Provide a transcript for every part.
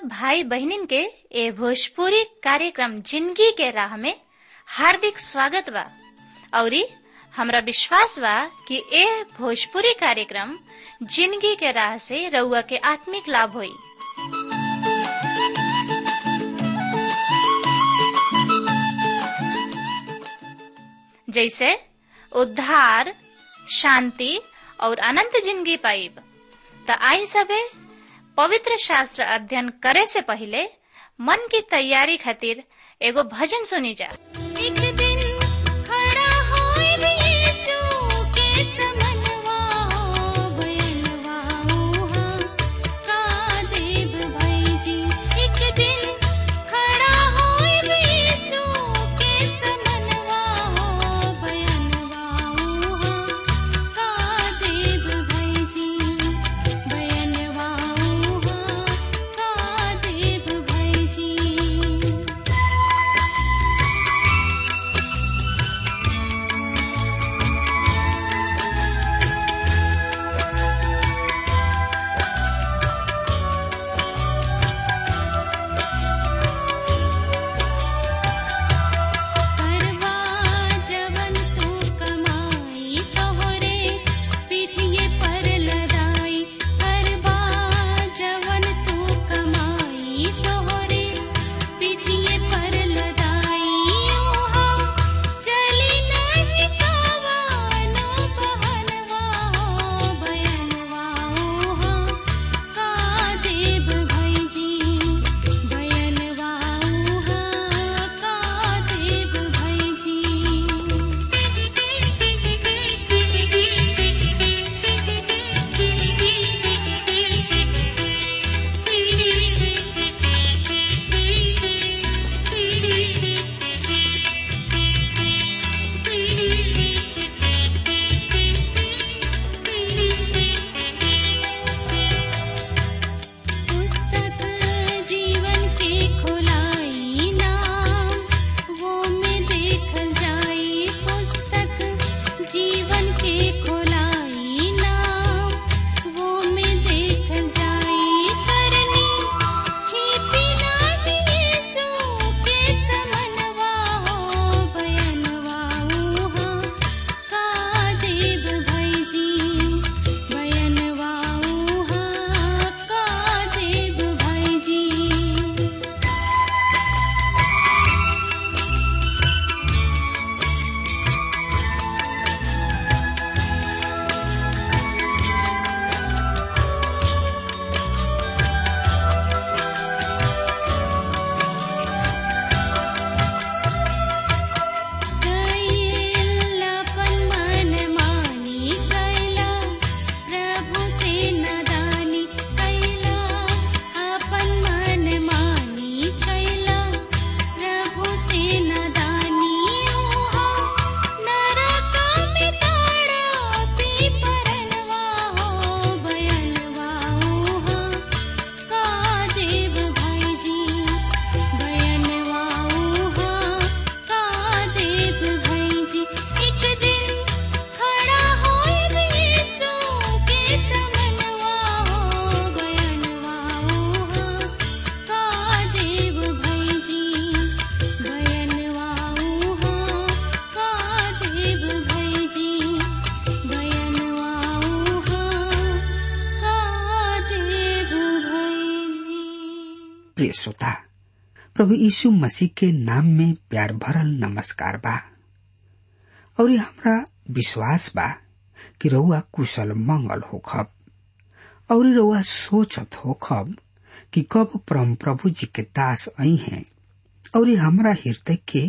भाई बहनिन के ए भोजपुरी कार्यक्रम जिंदगी के राह में हार्दिक स्वागत बा औरी हमरा विश्वास बा कि ए भोजपुरी कार्यक्रम जिंदगी के राह से रउआ के आत्मिक लाभ होई जैसे उद्धार शांति और अनंत जिंदगी पाइब त आई सबे पवित्र शास्त्र अध्ययन करे से पहले मन की तैयारी खातिर एगो भजन सुनी जा एक दिन खड़ा होइब यीशु के समनवा हो भयनवा उहाँ का देव भाई जी एक दिन खड़ा होइब यीशु के समनवा हो भयनवा उहाँ का देव भाई जी भयनवा उहाँ का देव भाई जी करवा जवन तू कमाई तोहरे पीठिए पर लदाई करवा जवन तू कमाई तोहरे पीठिए पर लदाई ओहाँ चली नहीं कावानो बहनवा हो बयनवा ओहाँ का देव भाई जी बयनवा उहाँ का देव भाई जी पुस्तक जीवन के खोलाई नाम वो में देखल जाई पुस्तक जीवन के खोलाई नाम वो में देखल जाई करनी छिपी नाही यीशु के समनवा हो बयनवा उहाँ का देव भाई जी बयनवा उहाँ का देव भाई जी कैलापन मन मानी कैला प्रभु से नदानी कैला अपन मन मानी कैला प्रभु से नदानी ओहाँ नरक में ताड़ा पी परनवा हो भयनवा ओहाँ का देव भाई जी बयनवा उहाँ का देव भाई जी एक दिन खड़ा होइब यीशु के समनवा हो बयनवा उहाँ का देव भाई जी बयनवा उहाँ का देव भाई जी बयनवा उहाँ का देव भाई जी प्रिय श्रोता प्रभु यीशु मसीह के नाम में प्यार भरल नमस्कार बा और ये हमरा विश्वास बा कि रउआ कुशल मंगल होखब और रउआ सोचत होखब कि कब परम प्रभु जी के दास आई हैं और ये हमरा हृदय के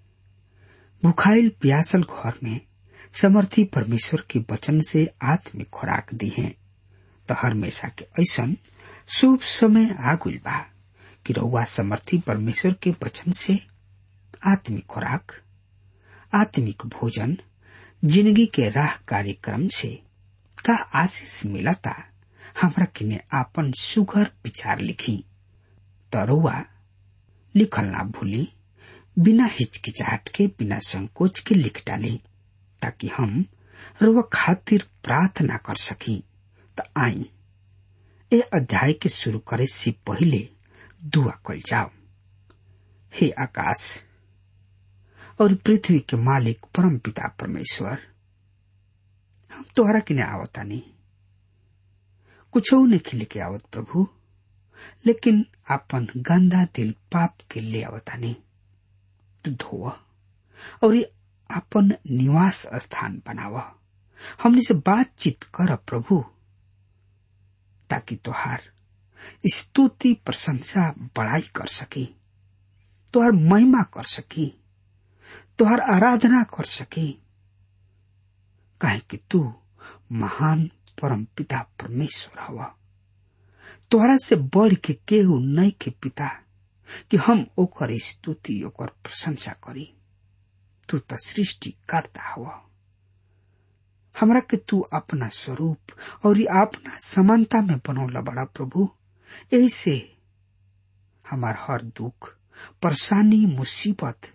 भुखाइल प्यासल घर में समर्थी परमेश्वर के वचन से आत्मिक खुराक दी हैं तो हमेशा के ऐसन शुभ समय आगुल बा कि रउआ समर्थी परमेश्वर के वचन से आत्मिक खुराक आत्मिक भोजन जिंदगी के राह कार्यक्रम से का आशीष मिलता हमरा किने आपन सुघर विचार लिखी तरुआ लिखल ना भूली बिना हिचकिचाहट के बिना संकोच के लिख डाली ताकि हम रुआ खातिर प्रार्थना कर सकी त आई ए अध्याय के शुरू करे से पहले दुआ कल जाओ हे आकाश और पृथ्वी के मालिक परम पिता परमेश्वर हम तोहरा किने आवता नहीं कुछ ने खिल के आवत प्रभु लेकिन अपन गंदा दिल पाप के ले आवता नहीं तू धोव और अपन निवास स्थान बनाव हमने से बातचीत कर प्रभु ताकि तोहार स्तुति प्रशंसा बड़ाई कर सकी तोहार महिमा कर सकी तोहार आराधना कर सकी काहे कि तू महान परम पिता परमेश्वर हवा तोहरा से बढ़ के केहू नहीं के पिता कि हम ओकर स्तुति ओकर प्रशंसा करी तू तो सृष्टि करता हुआ हमरा के तू अपना स्वरूप और अपना समानता में बनौला बड़ा प्रभु यही से हमार हर दुख परेशानी मुसीबत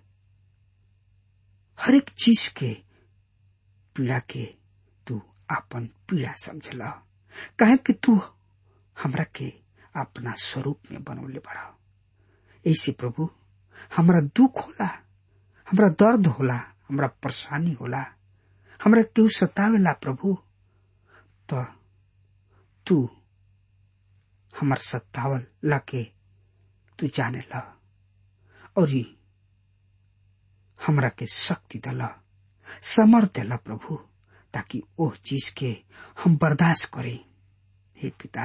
हर एक चीज के पीड़ा के तू अपन पीड़ा समझला कहे कि तू हमरा के अपना स्वरूप में बनौले बड़ा ऐसे प्रभु हमरा दुख होला हमरा दर्द होला हमरा परेशानी होला हमरा केहू सतावेला प्रभु तो तू हमार सतावल लाके तू जाने ला और हमरा के शक्ति दला समर्थ दिला प्रभु ताकि ओह चीज के हम बर्दाश्त करें हे पिता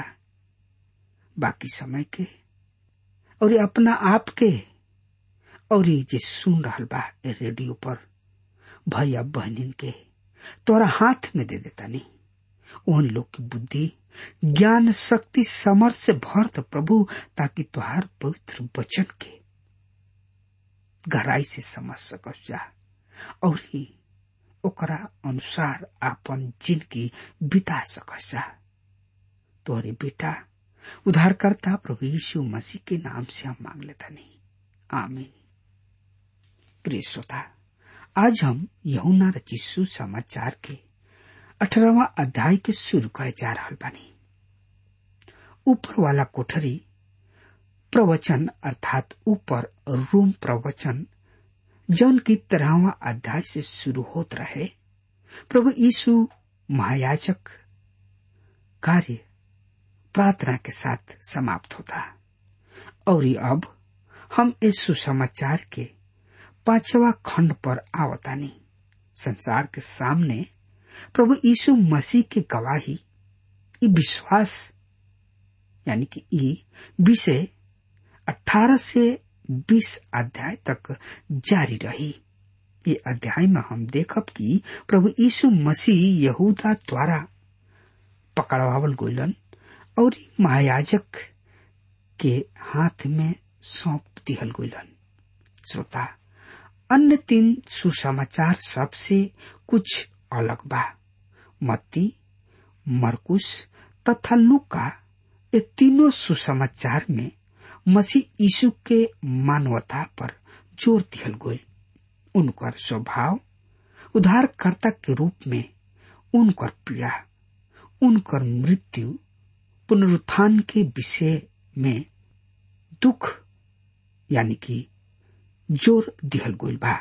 बाकी समय के और अपना आप के और जे सुन रहल बा ए रेडियो पर भैया बहनिन के तोरा हाथ में दे देता नहीं उन लोग की बुद्धि ज्ञान शक्ति समर्थ से भर दे प्रभु ताकि तुहार पवित्र वचन के गहराई से समझ सकस जा और ही ओकरा अनुसार आपन जिंदगी बिता सकस जा तोहरे बेटा उद्धारकर्ता प्रभु यीशु मसीह के नाम से हम मांग लेता नहीं आमीन प्रिय श्रोता आज हम यहुना रचिसु समाचार के अठारहवा अध्याय के शुरू करे जा रहा बानी ऊपर वाला कोठरी प्रवचन अर्थात ऊपर रूम प्रवचन जौन की तरहवा अध्याय से शुरू होत रहे प्रभु यीशु महायाजक कार्य प्रार्थना के साथ समाप्त होता और अब हम इस सुसमाचार के पांचवा खंड पर आवतानी संसार के सामने प्रभु यीशु मसीह की गवाही ई विश्वास यानी कि ई विषय 18 से 20 अध्याय तक जारी रही ये अध्याय में हम देखब कि प्रभु यीशु मसीह यहूदा द्वारा पकड़वावल गोलन और महायाजक के हाथ में सौंप दिहल गोलन श्रोता अन्य तीन सुसमाचार सबसे कुछ अलग बा मत्ती मरकुस तथा लुका ये तीनों सुसमाचार में मसीह यीशु के मानवता पर जोर दिहल गई उनकर स्वभाव उद्धारकर्ता के रूप में उनकर पीड़ा उनकर मृत्यु पुनरुत्थान के विषय में दुख यानी कि जोर दिहल गई बा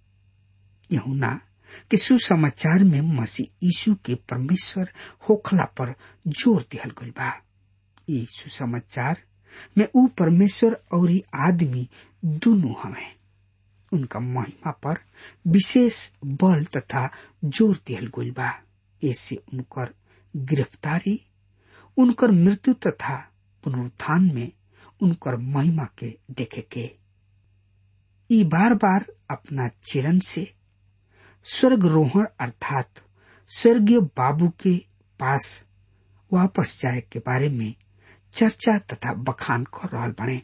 यहुना कि सुसमाचार में मसीह यीशु के परमेश्वर होखला पर जोर दिहल गई बा ये सुसमाचार में ऊ परमेश्वर और आदमी दोनों हमें उनका महिमा पर विशेष बल तथा जोर दिहल गई बा ऐसे उनकर गिरफ्तारी उनकर मृत्यु तथा पुनरुत्थान में उनकर महिमा के देखे के ई बार बार अपना चरण से स्वर्गरोहण अर्थात स्वर्गीय बाबू के पास वापस जाए के बारे में चर्चा तथा बखान कर रहा बने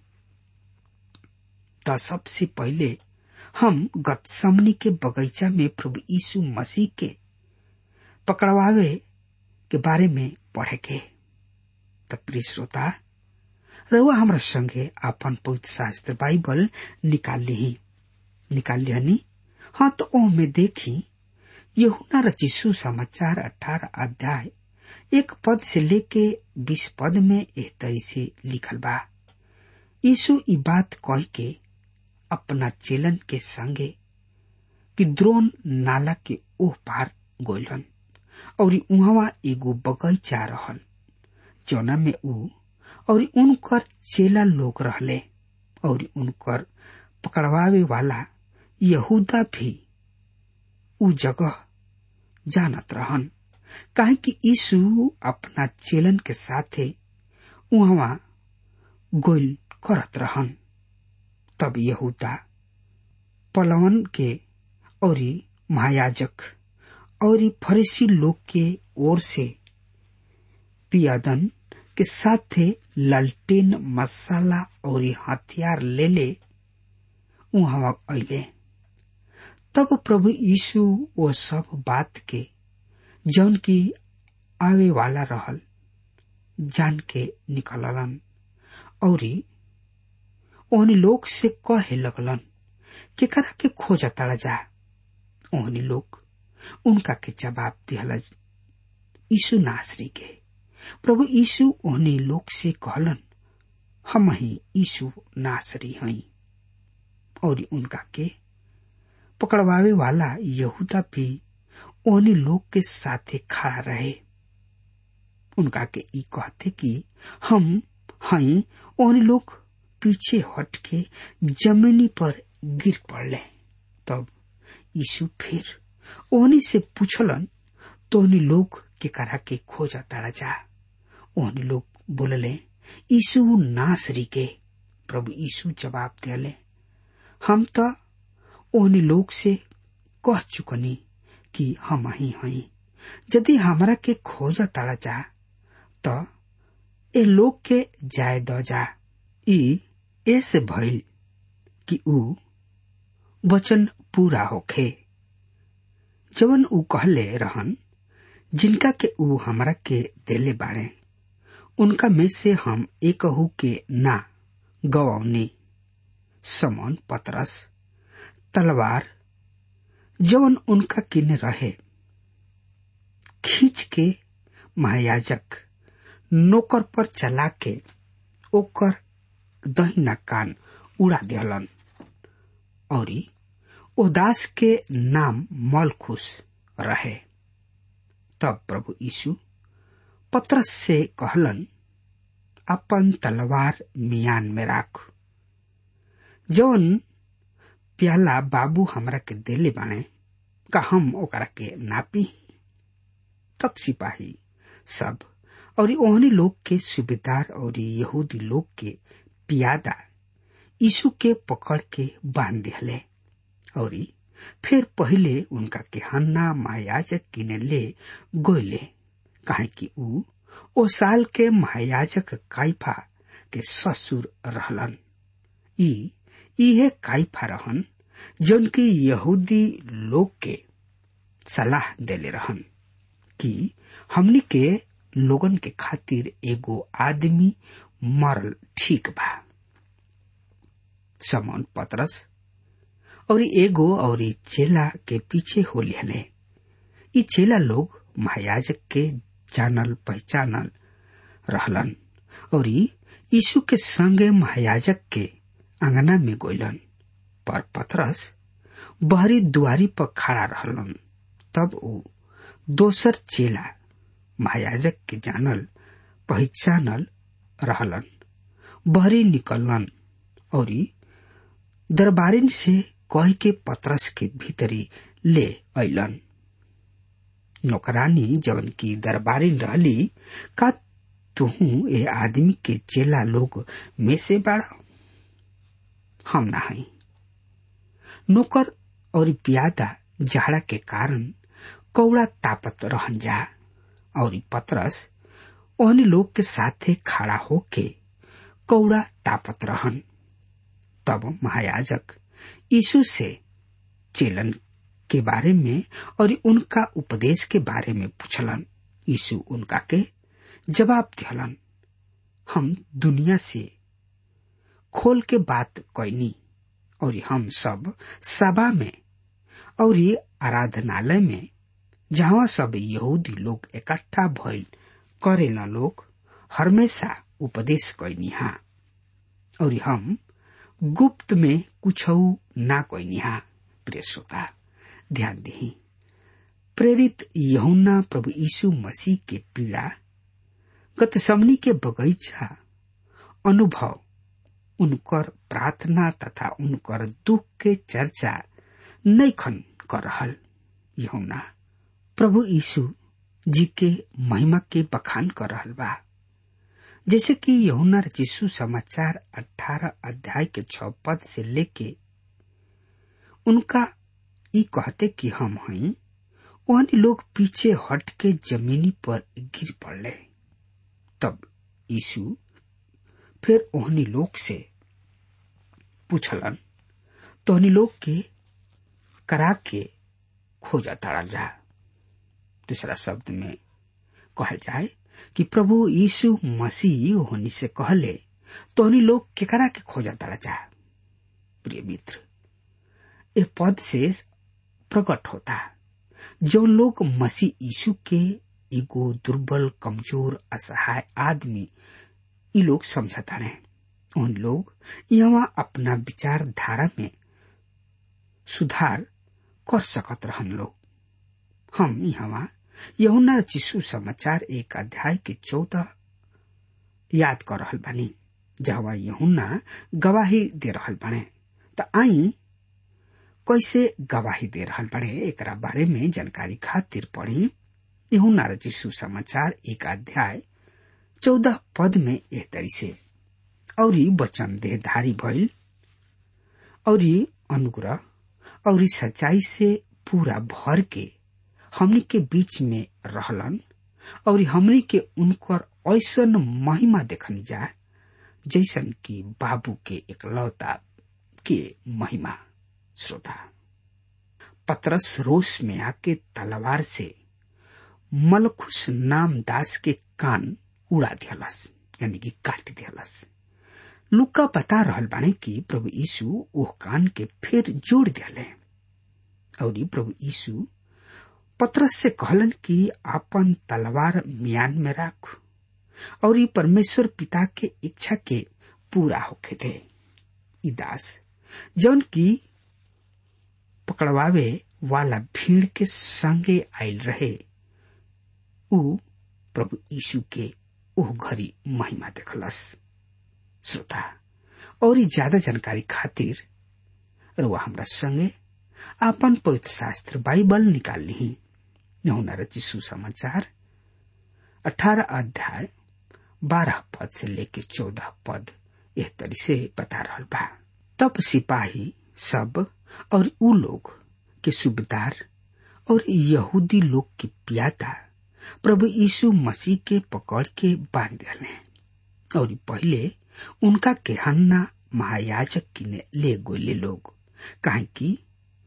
तो सबसे पहले हम गतसमनी के बगीचा में प्रभु यीशु मसीह के पकड़वावे के बारे में पढ़े के तब प्रिय श्रोता रहुआ हमारा संगे आपन पवित्र शास्त्र बाइबल निकाल ली निकाल लिहनी हाँ तो ओ में देखी यहुना रचिसु समाचार अठारह अध्याय एक पद से लेके बीस पद में एह तरी से लिखल बा यीशु ई बात कह के अपना चेलन के संगे कि द्रोण नाला के ओह पार गोलन और उहवा एगो बगैचा रहल जौना में ऊ और उनकर चेला लोग रहले और उनकर पकड़वावे वाला यहूदा भी ऊ जगह जानत रहन काहे कि यीशु अपना चेलन के साथे उहवा गोल करत रहन तब यहूदा पलवन के और महायाजक और फरीसी लोग के ओर से पियादन के साथे लालटेन मसाला और हथियार ले ले उहाँ अले तब प्रभु यीशु वो सब बात के जौन की आवे वाला रहल जान के निकललन और ओहनी लोग से कहे लगलन केकरा के खोज तड़ा जा ओहनी लोग उनका के जवाब दिहल यीशु नासरी के प्रभु यीशु ओहनी लोग से कहलन हम ही यीशु नासरी हई और उनका के पकड़वावे वाला यहूदा भी ओहनी लोग के साथे खड़ा रहे उनका के ई कहते कि हम हई ओहनी लोग पीछे हट के जमीनी पर गिर पड़ले तब यीशु फिर ओहनी से पूछलन तोहनी लोग के करा के खोजा ताड़ा जा ओहनी लोग बोलले यीशु नासरी के प्रभु यीशु जवाब दिले हम तो ओहनी लोग से कह चुकनी कि हम ही हई यदि हमरा के खोजा ताड़ा जा तो ए लोग के जाय द जा ई ऐसे भइल कि ऊ वचन पूरा होखे जवन ऊ कहले रहन जिनका के ऊ हमरा के देले बाड़े उनका में से हम एकहू के ना गवौनी समन पतरस तलवार जवन उनका किने रहे खींच के महायाजक नौकर पर चला के ओकर दहिना कान उड़ा दिहलन और उदास के नाम मलखुश रहे तब प्रभु यीशु पत्रस से कहलन अपन तलवार मियान में राख जौन प्याला बाबू हमरा के देले बाणे का हम ओकरा के नापी तब सिपाही सब और ओहनी लोग के सूबेदार और यहूदी लोग के पियादा यीशु के पकड़ के बांध दिहले और फिर पहले उनका के हन्ना महायाजक किने ले गोले काहे कि ऊ ओ साल के महायाजक काइफा के ससुर रहलन ई इहे काइफा रहन जौन की यहूदी लोग के सलाह देले रहन कि हमनी के लोगन के खातिर एगो आदमी मरल ठीक बा समन पतरस और एगो और चेला के पीछे हो लिहले ई चेला लोग महायाजक के जानल पहचानल रहलन और यीशु के संगे महायाजक के अंगना में गोइलन पर पतरस बहरी दुआरी पर खड़ा रहलन तब ऊ दोसर चेला महायाजक के जानल पहचानल रहलन बहरी निकलन और दरबारिन से कह के पतरस के भीतरी ले अलन नौकरानी जवन की दरबारिन रहली का तुहू ए आदमी के चेला लोग में से बाड़ा हम ना हई नौकर और प्यादा जाड़ा के कारण कौड़ा तापत रहन जा और पतरस ओहनी लोग के साथे खड़ा होके कौड़ा तापत रहन तब महायाजक यीशु से चेलन के बारे में और उनका उपदेश के बारे में पूछलन यीशु उनका के जवाब दिहलन हम दुनिया से खोल के बात कैनी और हम सब सभा में और आराधनालय में जहाँ सब यहूदी लोग इकट्ठा भइल करेला लोग हमेशा उपदेश कैनी हा और हम गुप्त में कुछ ना कोई निहा प्रिय श्रोता ध्यान दी प्रेरित यहुना प्रभु यीशु मसीह के पीड़ा गत समनी के बगीचा अनुभव उनकर प्रार्थना तथा उनकर दुख के चर्चा नैखन कर रहल यहुना प्रभु यीशु जी के महिमा के बखान कर रहल बा जैसे कि यहुना यीशु समाचार 18 अध्याय के छ पद से लेके उनका ई कहते कि हम हई वहन लोग पीछे हट के जमीनी पर गिर पड़ले तब यीशु फिर ओहनी लोग से पूछलन तोहनी लोग के करा के खोजा ताड़ा जा दूसरा शब्द में कहल जाए कि प्रभु यीशु मसीह होनी से कहले तोहनी लोग केकरा के खोजा ताड़ा जा प्रिय मित्र ये पद से प्रकट होता जो लोग मसीह यीशु के एगो दुर्बल कमजोर असहाय आदमी ये लोग समझता है उन लोग यहाँ अपना विचारधारा में सुधार कर सकत रहन लोग हम यहाँ यहुना चिशु समाचार एक अध्याय के चौदह याद कर रहल बानी जहवा यहुना गवाही दे रहल बने त आई कैसे गवाही दे रहल बड़े एकरा बारे में जानकारी खातिर पढ़ी यहुना चिशु समाचार एक अध्याय चौदह पद में एह तरी से और वचन देहधारी भइल और अनुग्रह और सच्चाई से पूरा भर के हमनी के बीच में रहलन और हमनी के उनकर ऐसन महिमा देखनी जा जैसन कि बाबू के एकलौता के महिमा श्रोता पतरस रोष में आके तलवार से मलखुश नाम दास के कान उड़ा दियलस यानी कि काट दियलस लुका बता रहल बाने कि प्रभु यीशु ओह कान के फिर जोड़ दिले और प्रभु यीशु पत्रस से कहलन कि आपन तलवार म्यान में राख और ये परमेश्वर पिता के इच्छा के पूरा होके दे ई दास जौन की पकड़वावे वाला भीड़ के संगे आयल रहे उ प्रभु यीशु के ओह घड़ी महिमा देखलस श्रोता और ज्यादा जानकारी खातिर रुआ हमरा संगे आपन पवित्र शास्त्र बाइबल निकाल ली यहुना रचिसु समाचार अठारह अध्याय बारह पद से लेके चौदह पद एह तरी से बता रहल बा तब सिपाही सब और उ लोग के सूबेदार और यहूदी लोग के पियाता प्रभु यीशु मसीह के पकड़ के बांध दिले और पहले उनका के हन्ना महायाजक किने ले गोले लोग काहे कि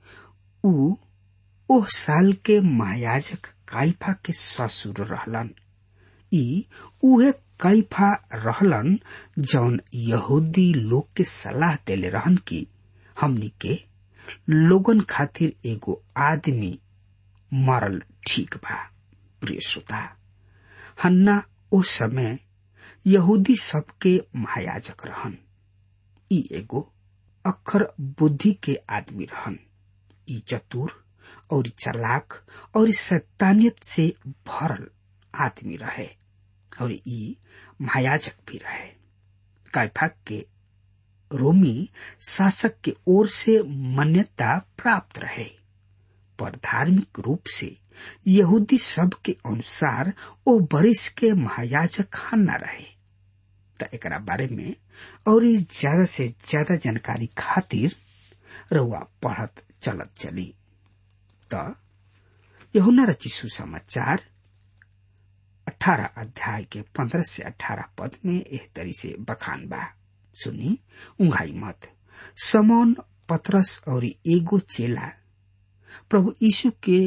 उ ओह साल के महायाजक काइफा के ससुर रहलन ई उहे काइफा रहलन जौन यहूदी लोग के सलाह देले रहन कि हमनी के लोगन खातिर एगो आदमी मरल ठीक बा प्रिय श्रोता हन्ना ओ समय यहूदी सबके महायाजक रहन ई एगो अक्षर बुद्धि के आदमी रहन ई चतुर और चलाक और सैतानियत से भरल आदमी रहे और ई महायाजक भी रहे काइफा के रोमी शासक के ओर से मान्यता प्राप्त रहे पर धार्मिक रूप से यहूदी सब के अनुसार ओ बरिस के महायाजक हन्ना रहे त एकरा बारे में और ज्यादा से ज्यादा जानकारी खातिर रउआ पढ़त चलत चली त यहुना रची सुसमाचार अठारह अध्याय के पंद्रह से अठारह पद में एह तरी से बखान बा सुनी उंघाई मत समौन पतरस और एगो चेला प्रभु यीशु के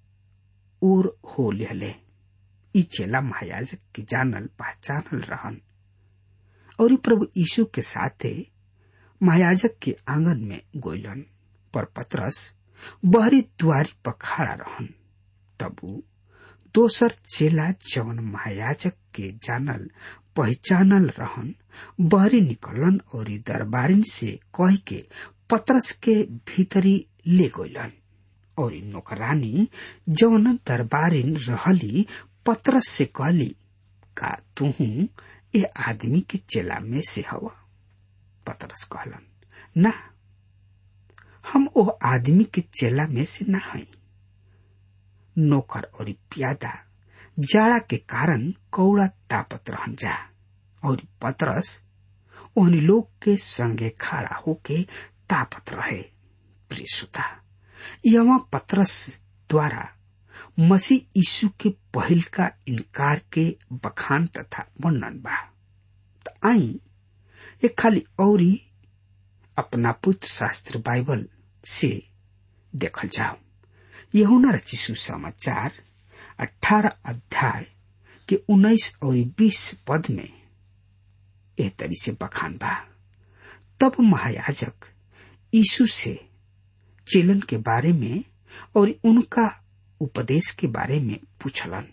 ओर हो लेले ई चेला महायाजक के जानल पहचानल रहन और ई प्रभु यीशु के साथे महायाजक के आंगन में गोयलन पर पतरस बहरी द्वारी पर खड़ा रहन तब उ दोसर चेला जवन महायाजक के जानल पहचानल रहन बहरी निकलन और दरबारिन से कह के पतरस के भीतरी ले गइलन और नौकरानी जौन दरबारिन रहली पतरस से कहली का तू ए आदमी के चेला में से हवा पतरस कहलन ना हम ओ आदमी के चेला में से ना हई नौकर और प्यादा जाड़ा के कारण कौड़ा तापत रहन जा और पतरस उन लोग के संगे खड़ा होके तापत रहे प्रिय सुता यवा पतरस द्वारा मसीह यीशु के पहल का इनकार के बखान तथा वर्णन बा त आई एक खाली औरी अपना पुत्र शास्त्र बाइबल से देखल जाओ यहुना रचिसु समाचार अठारह अध्याय के उन्नीस और बीस पद में एह तरी से बखान बा तब महायाजक यीशु से चेलन के बारे में और उनका उपदेश के बारे में पूछलन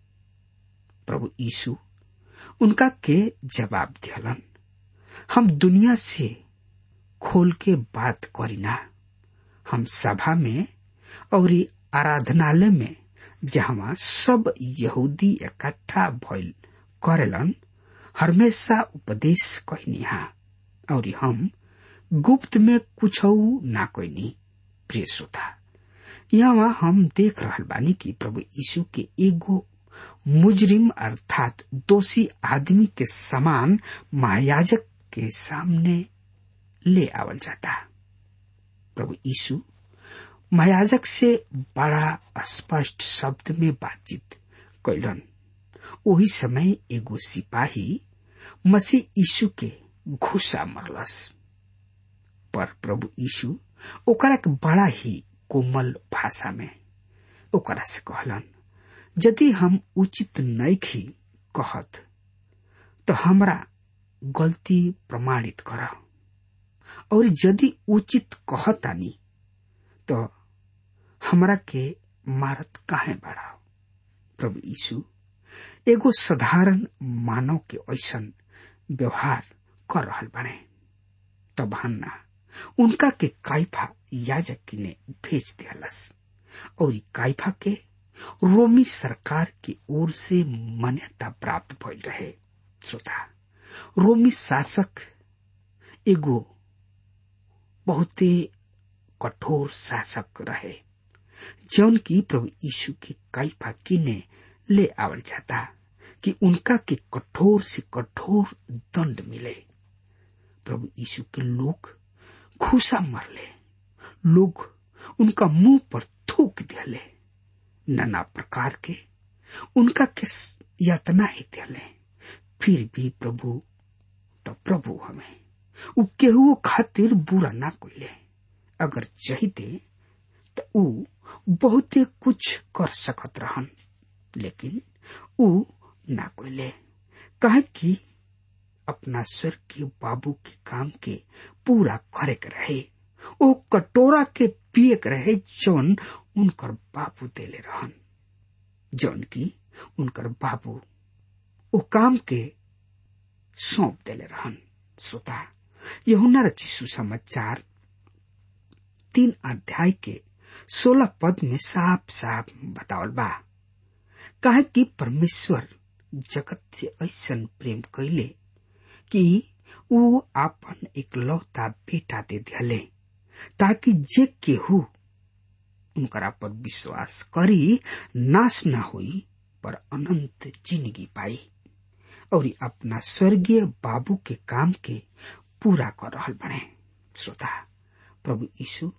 प्रभु यीशु उनका के जवाब दियलन हम दुनिया से खोल के बात करीना हम सभा में और आराधनालय में जहाँ सब यहूदी इकट्ठा भइल करेलन हमेशा उपदेश कहनिहा और हम गुप्त में कुछ ना कहनी प्रिय श्रोता यहाँ हम देख रहल बानी कि प्रभु यीशु के एगो मुजरिम अर्थात दोषी आदमी के समान महायाजक के सामने ले आवल जाता प्रभु यीशु महायाजक से बड़ा स्पष्ट शब्द में बातचीत कैलन वही समय एगो सिपाही मसीह यीशु के घुसा मरलस पर प्रभु यीशु ओकरा के बड़ा ही कोमल भाषा में ओकरा से कहलन यदि हम उचित नैखी कहत तो हमरा गलती प्रमाणित कर और यदि उचित कहतानी तो हमरा के मारत काहे बढ़ाओ प्रभु यीशु एगो साधारण मानव के ऐसन व्यवहार कर रहल बने तब हन्ना उनका के काइफा याजक ने भेज दियालस और काइफा के रोमी सरकार की ओर से मान्यता प्राप्त भइल रहे श्रोता रोमी शासक एगो बहुते कठोर शासक रहे जौन की प्रभु यीशु के काइफा किने ले आवल जाता कि उनका के कठोर से कठोर दंड मिले प्रभु यीशु के लोग खुशा मरले लोग उनका मुंह पर थूक दिले नाना प्रकार के उनका के यातना ही दिले फिर भी प्रभु तो प्रभु हमें उ केहू खातिर बुरा ना कोइले अगर चाहते तो उ बहुते कुछ कर सकत रहन लेकिन उ ना कोइले कहे कि अपना स्वर्गीय बाबू के काम के पूरा करे के रहे ओ कटोरा के पिए के रहे जौन उनकर बाबू देले रहन जौन की उनकर बाबू ओ काम के सौंप देले रहन श्रोता यहुना रचिसु समाचार तीन अध्याय के सोलह पद में साफ साफ बतावल बा काहे कि परमेश्वर जगत से ऐसन प्रेम कैले कि ऊ आपन इकलौता बेटा दे दिले ताकि जे केहू उनकरा पर विश्वास करी नाश न होई पर अनंत जिंदगी पाई और अपना स्वर्गीय बाबू के काम के पूरा कर रहल बने श्रोता प्रभु यीशु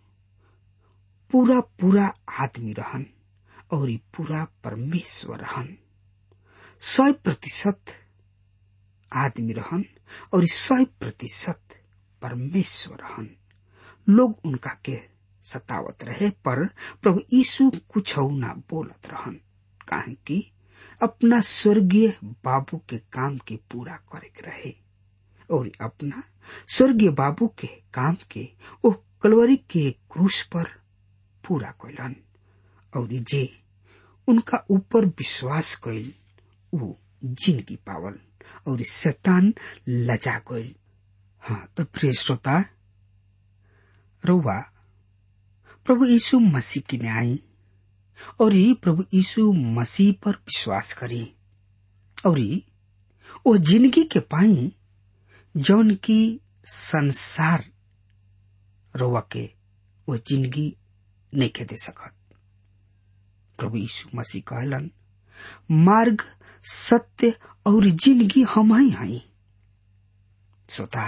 पूरा पूरा आदमी रहन और पूरा परमेश्वर रहन सौ प्रतिशत आदमी रहन और सौ प्रतिशत परमेश्वर रहन लोग उनका के सतावत रहे पर प्रभु यीशु कुछ ना बोलत रहन काहे कि अपना स्वर्गीय बाबू के काम के पूरा करे के रहे और अपना स्वर्गीय बाबू के काम के ओ कलवरी के क्रूस पर पूरा कैलन और जे उनका ऊपर विश्वास कैल ऊ जिंदगी पावल और शैतान लजा गई हाँ तो प्रिय श्रोता रउआ प्रभु यीशु मसीह की न्याय और ये प्रभु यीशु मसीह पर विश्वास करी और ये वो जिंदगी के पाई जौन की संसार रोवा के वो जिंदगी नहीं के दे सकत प्रभु यीशु मसीह कहलन मार्ग सत्य और जिंदगी हम ही हई श्रोता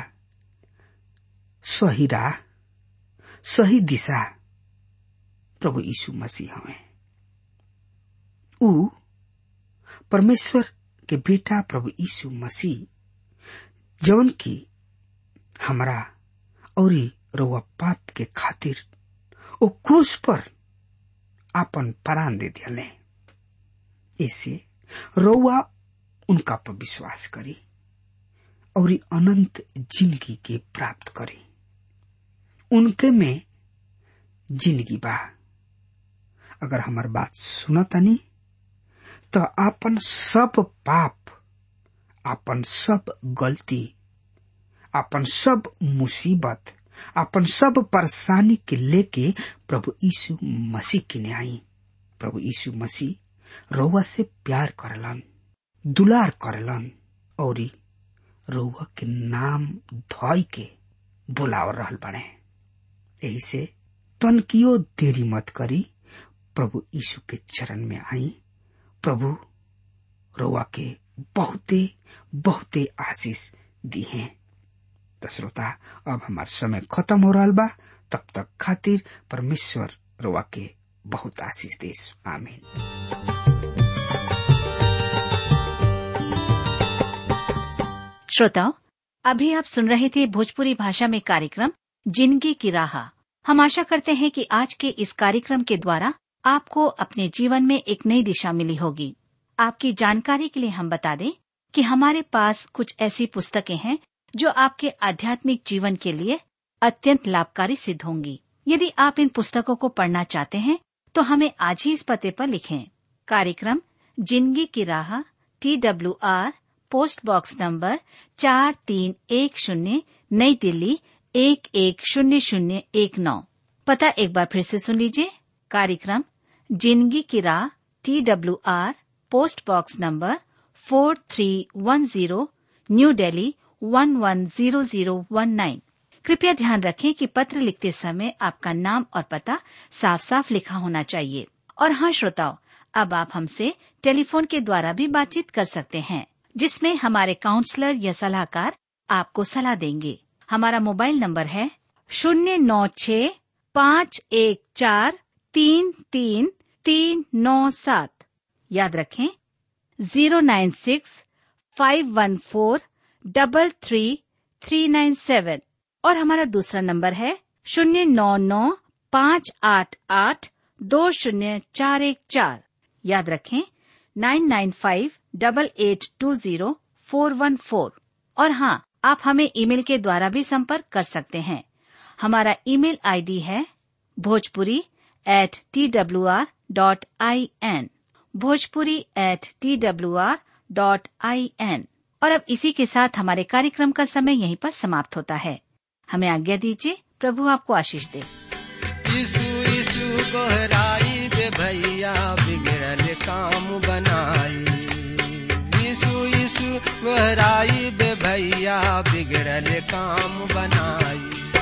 सही राह सही दिशा प्रभु यीशु मसीह हमें ऊ परमेश्वर के बेटा प्रभु यीशु मसीह जवन की हमरा और रउआ पाप के खातिर ओ क्रूस पर आपन प्राण दे दिले ऐसे रउआ उनका पर विश्वास करी और अनंत जिंदगी के प्राप्त करी उनके में जिंदगी बा अगर हमार बात सुनतनी तो आपन सब पाप आपन सब गलती आपन सब मुसीबत आपन सब परेशानी के लेके प्रभु यीशु मसीह के आई प्रभु यीशु मसीह रउआ से प्यार करलन दुलार करलन और रउआ के नाम धोई के बुलाव रहल बने यही से तनकियो देरी मत करी प्रभु यीशु के चरण में आई प्रभु रउआ के बहुते बहुते आशीष दी हैं तो श्रोता अब हमार समय खत्म हो रहा बा तब तक खातिर परमेश्वर रउआ के बहुत आशीष देश आमीन श्रोताओं अभी आप सुन रहे थे भोजपुरी भाषा में कार्यक्रम जिंदगी की राह हम आशा करते हैं कि आज के इस कार्यक्रम के द्वारा आपको अपने जीवन में एक नई दिशा मिली होगी आपकी जानकारी के लिए हम बता दें कि हमारे पास कुछ ऐसी पुस्तकें हैं जो आपके आध्यात्मिक जीवन के लिए अत्यंत लाभकारी सिद्ध होंगी यदि आप इन पुस्तकों को पढ़ना चाहते हैं तो हमें आज ही इस पते पर लिखें कार्यक्रम जिंदगी की राह T W R post box number चार तीन एक शून्य नई दिल्ली एक एक शून्य शून्य एक नौ पता एक बार फिर से सुन लीजिए कार्यक्रम जिंदगी की राह T W R post box number four three one zero new Delhi one one zero zero one nine कृपया ध्यान रखें कि पत्र लिखते समय आपका नाम और पता साफ साफ लिखा होना चाहिए और हाँ श्रोताओं अब आप हमसे टेलीफोन के द्वारा भी बातचीत कर सकते हैं जिसमें हमारे काउंसलर या सलाहकार आपको सलाह देंगे हमारा मोबाइल नंबर है शून्य नौ छ पाँच एक चार तीन तीन तीन नौ सात याद रखें zero nine six five one four double three three nine seven और हमारा दूसरा नंबर है शून्य नौ नौ पाँच आठ आठ दो शून्य चार एक चार याद रखें nine nine five double eight two zero four one four और हाँ आप हमें ईमेल के द्वारा भी संपर्क कर सकते हैं हमारा ईमेल आईडी है Bhojpuri at T W R dot I N Bhojpuri at T W R dot I N और अब इसी के साथ हमारे कार्यक्रम का समय यहीं पर समाप्त होता है हमें आज्ञा दीजिए प्रभु आपको आशीष दे यीशु यीशु गोहराई बे भैया बिगड़ल काम बनाई यीशु यीशु गोहराई बे भैया बिगड़ल काम बनाई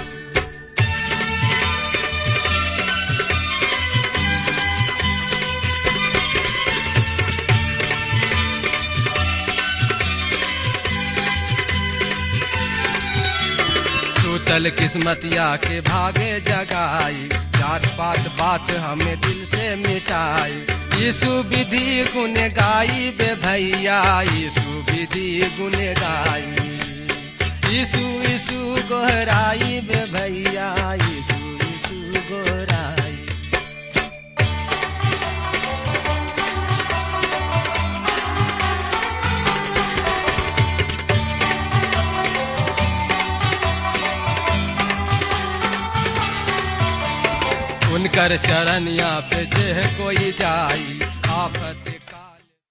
सूतल किस्मतिया के भागे जगाई जात पात बात हमें दिल से मिटाई यीशु विधि गुण गाई बे भैया यीशु विधि गुण गाई यीशु यीशु गोहराई बे भैया यीशु यीशु गोहराई उनकर चरनिया पे जे कोई जाई आफत